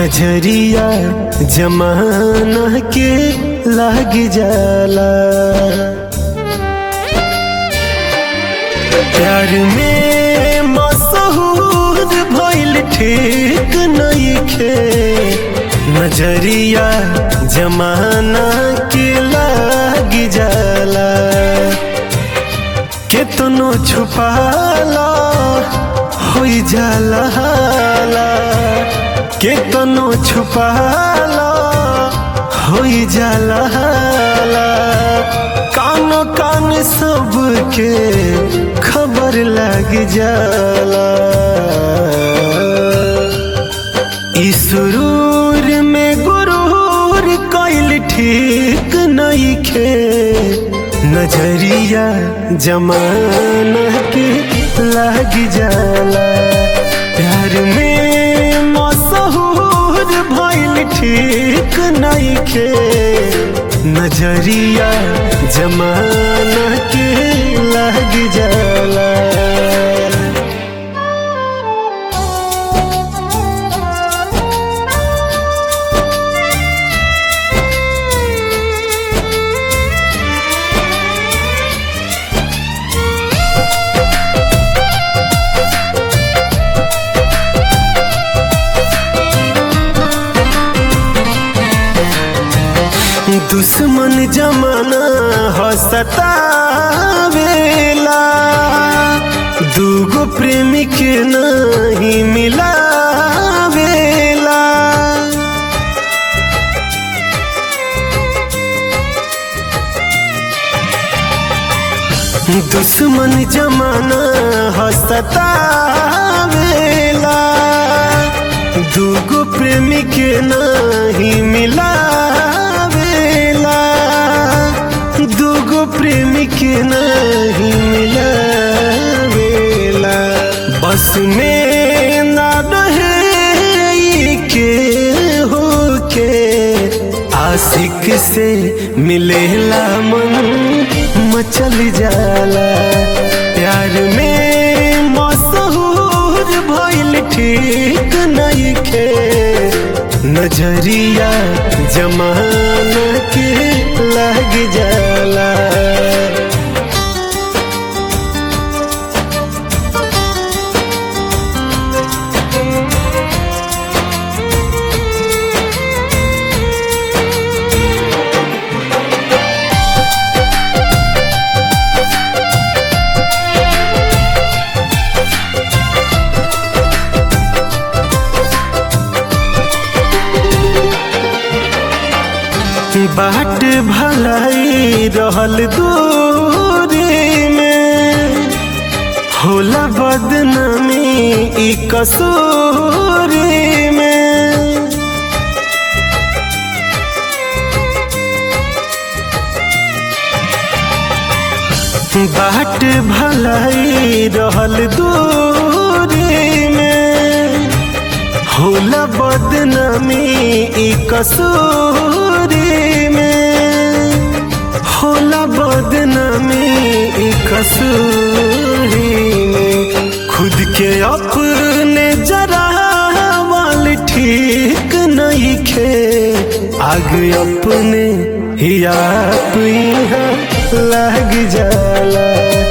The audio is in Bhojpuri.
नजरिया जमाना के लाग जाला प्यार में मशहूर भइल ठीक नइखे नजरिया जमाना के लाग जाला केतनो छुपाला होई जाला हाला केतनो छुपाला होई जाला हाला कानो कान सबके खबर लग जाला ई सुरूर में गुरूर कइल ठीक नइखे नजरिया जमाना के लग जाला प्यार में मशहूर भइल ठीक नइखे नजरिया जमाना के लग जाला दुश्मन जमाना हसतावेला दूगो प्रेमी के नहीं मिलावेला दुश्मन जमाना हसतावेला दूगो प्रेमी के नहीं मिलावेला दूगो प्रेमी के नहीं मिलावेला बस में ना रहे के होके आशिक से मिलेला मन मचल जाला प्यार में मशहूर भइल ठीक नइखे नजरिया जमाना के लग जाला बाट भलाई रहल दूरी में होला बदनामी ई कसूरी में बाट भलाई रहल दूरी में होला बदनामी ई कसूरी में होला बदनामी ई कसूरी में खुद के अपने जरा वाल ठीक नहीं खे आग अपने ही आप यहाँ लग जाला